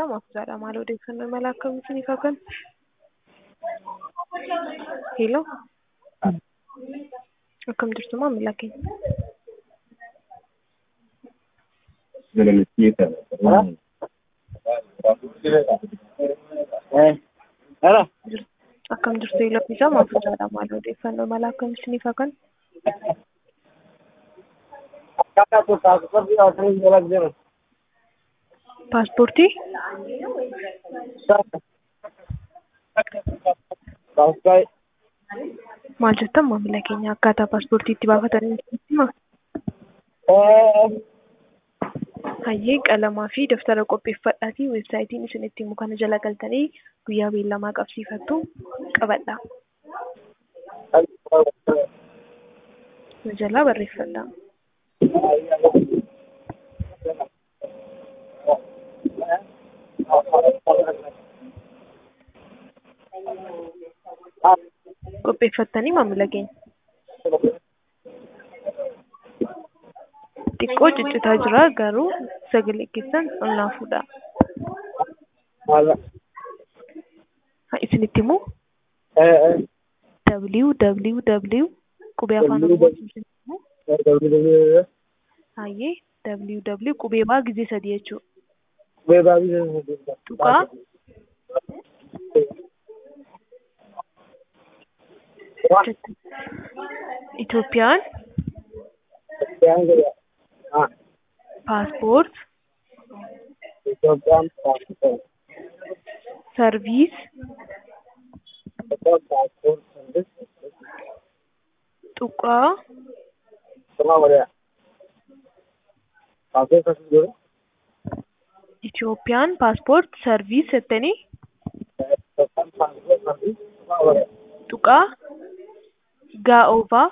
isaa Maafuusaadha. Maal odeeffannoo mala akkamii isiniif hakan? Hello. Akkam jirtu maamila keenya? Hello. Akkam jirtu eeloon isaa Maafuusaadha. Maal odeeffannoo mala akkamii isiniif hakan? Akkaataa kutaa kutaa asirratti jala jiru. Paaspoortii? Baaskai. Maal jettan maamila keenya akkaataa paaspoortii itti baafatanii hima? Hayyee qalamaa fi daftara qopheeffadhaatii weebsaayitiin isin itti himu kana jala galtanii guyyaa beellamaa qabsiifattu qabadha. Na jalaa barreeffadha. Qopheeffattanii maamila keenya. Xiqqoo ciccitaa jira garuu sagalee keessan ol naa fuudha. Ha isinitti himu www qubee afaan oromootiin isinitti himu hayyee www qubee baa gizee sadii jechuudha. Tuqaa Itoophiyaan paaspoort Itoophiyaan paaspoort. sarviis paaspoort. tuqaa Sama waliya. Paaspoort asii jiru. Itoophiyaan paaspoort sarviis jettanii Itoophiyaan paaspoort asii sama waliya. tuqaa gaa'oovaa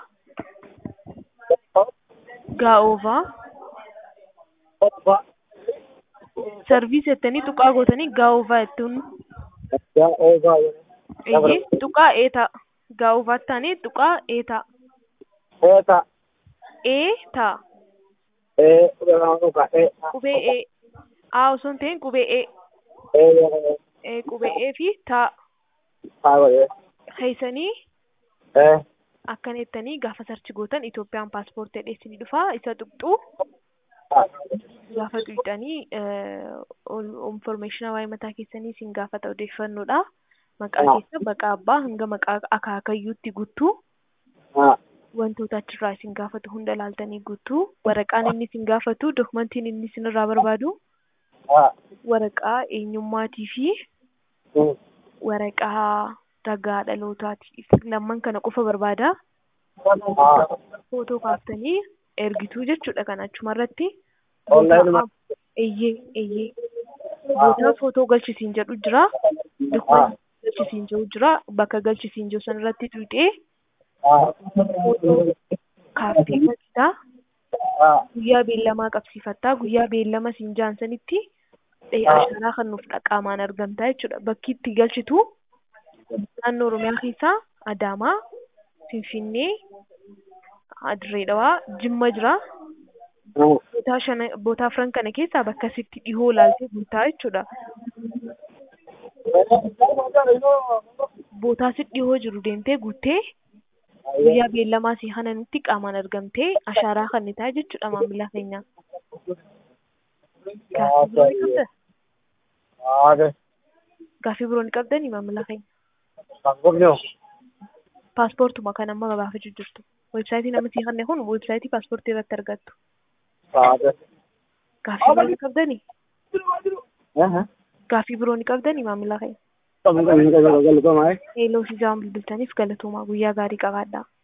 gaa'oovaa Tokko. sarviis jettanii tuqaa gootanii gaa'oovaa jettuun Yaa oogaa waliya. eeyyee tuqaa eetaa gaa'oovaatti taanee tuqaa eetaa Eeta. eetaa Ee udhanaa dhugaa. Ee. qubee ee aa osoo hin ta'in qubee ee Ee yoo. ee qubee ee fi taa Haa waliya. haysanii Ee. akkana jettanii gaafa sarchi gootan Itoophiyaan paaspoortii dheessanii dhufaa isa tuqxuu gaafa tuqxanii infoormeeshina waa'ee mataa keessanii isin gaafata odeeffannoodha. Maqaa keessa maqaa abbaa hanga maqaa akaakayyuutti guutuu Haa. wantoota achirraa isin gaafatu hunda laaltanii guutuu waraqaan inni isin gaafatu dokumentiin inni isin irraa barbaadu Haa. waraqaa eenyummaatii fi Hmm. waraqaa ragaa dhalootaati. Lamman kana qofa barbaada. Haa. Footoo kaaftanii ergituu jechuudha kan achumarratti. Online ma- Eeyyee eeyyee. Bootaa footoo galchisiin jedhu jira. Dokumentii galchisiin jedhu jira. Bakka galchisiin jedhu sanarratti tuqxee Haa. kaaftee galchitaa. Haa. Guyyaa beellamaa qabsiifattaa. Guyyaa beellama siin jaansanitti ashaaraa kan nuuf dhaqaamaan argamtaa jechuudha. Bakki itti galchitu naannoo Oromiyaa keessaa Adaamaa, Finfinnee, Dirree Dhawaa, Jimma jira. Hmm. Bootaa shana bootaa afran kana keessaa bakka sitti dhihoo laaltee guutaa jechuudha. Bootaa sitti dhihoo jiru deemtee guuttee guyyaa beellamaa si hananitti qaamaan argamtee ashaaraa kennitaa jechuudha maamila keenya. Gaaffii biroo ni qabdaa? Haa. Gaaffii biroo ni qabdanii maamila keenya? Paaspoortii hoo? Paaspoortuma kan amma gabaafachuu jirtu. Weebsaayitiin amma sii kenne kun weebsaayitii paaspoortii irratti argattu. Haa. Gaaffii biroo ni qabdanii? Aha. Gaaffii biroo ni qabdanii maamila keenya? Qabu qabu qabu qabu qabu. Eeloo fi jaam bilbiltaniif galatoomaa guyyaa gaarii qabaadhaa.